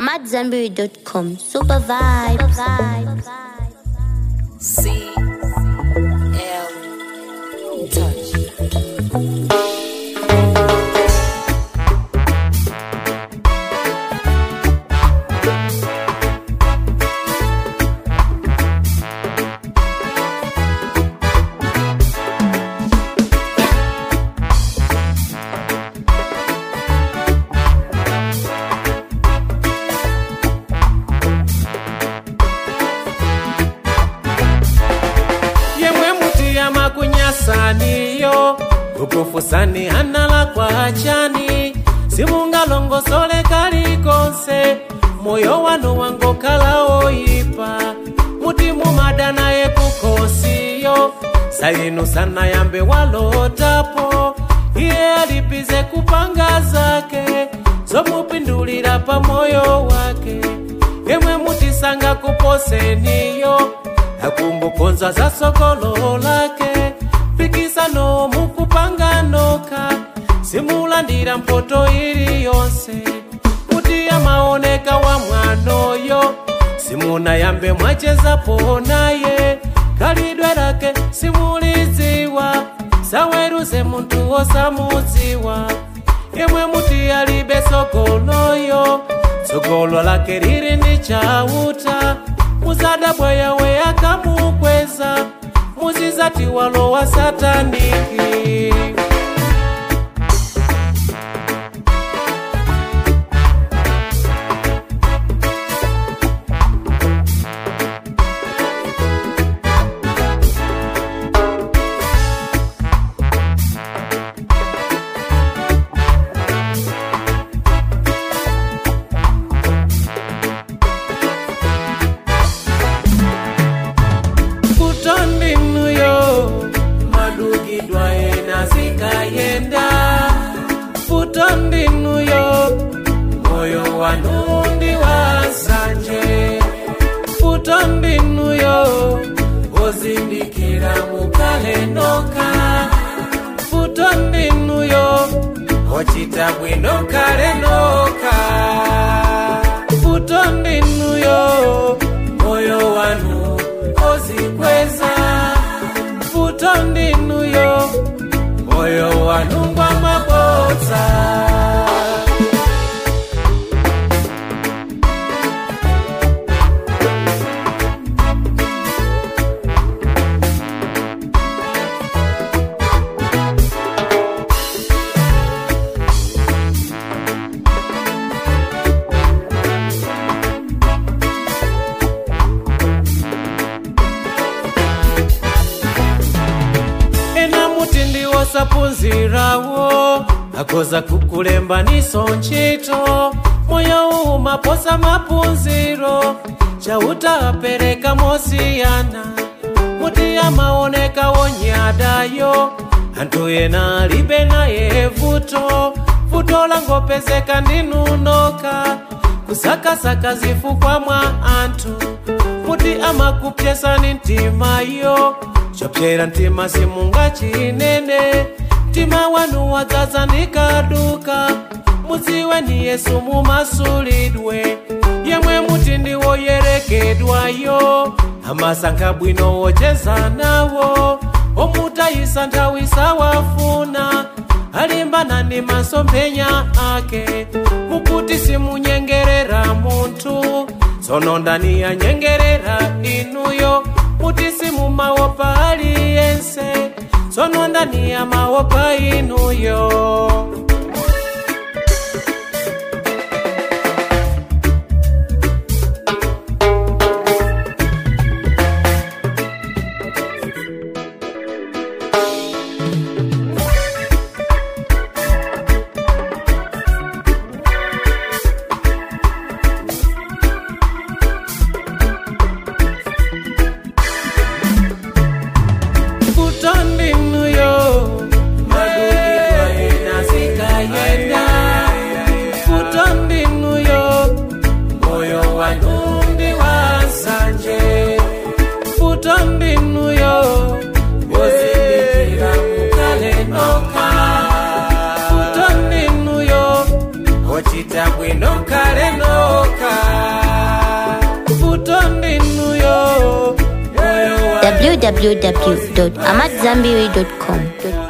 I'm at Zenberry.com. Super vibes. C L touch. yemwe muti yamakunyasaniyo ukufusani hanala kwa chani simungalongosole kalikonse moyo wanu wangokhala oyipa muti mumada naye kukosiyo sayinu sana yambe walotapo iye alipize kupanga zake zomupindulira pa moyo wake yemwe mutisanga kuposeniyo akumbukonza za sokolo lake pikisano mukupanganoka simulandira mpoto ili yonse kuti amaoneka wa mwanoyo simuna yambe mwachezapo naye khalidwe lake simulidziwa saweruze munthu wosamudziwa yemwe muti alibe sogoloyo tsogolo lake lili ndi chauta muzadabwa yawe akamukweza muzizati walowa sataniki futondinuyo madugidwa ena zikayenda futondinuyo moyo wanundi wasanje futondinuyo ozindikira mukalenoka futondinuyo ochita bwino kalenoka futondinuyo moyo wanu ozikweza futondinuyo moyo wanungwa mabodza ena muti ndiwosaphunzirawo akoza kukulembaniso ntchito moyo umaposa maphunziro chauta apereka mosiyana muti amaoneka wonyadayo anthu ena alibe naye vuto vuto langopezeka ndinunoka kusakasaka zifukwa mwa anthu muti amakupyesani mtimayo chopyera mtima simunga chinene mtima wanu wadzaza ndikaduka mudziwe ni yesu mumasulidwe yemwe muti ndiwoyerekedwayo amasankha bwino wocheza nawo omutayisa nthawi sawafuna alimbana ndi masomphenya ake mukuti simunyengerera munthu tsono ndani yanyengerera inuyo muti simumawopa aliyense tsono ndani yamawopa inuyo futondinuyo madugidwa ena zika chabwino kale noka vuto ndinuyo moyo wa www.amadzambiri.com.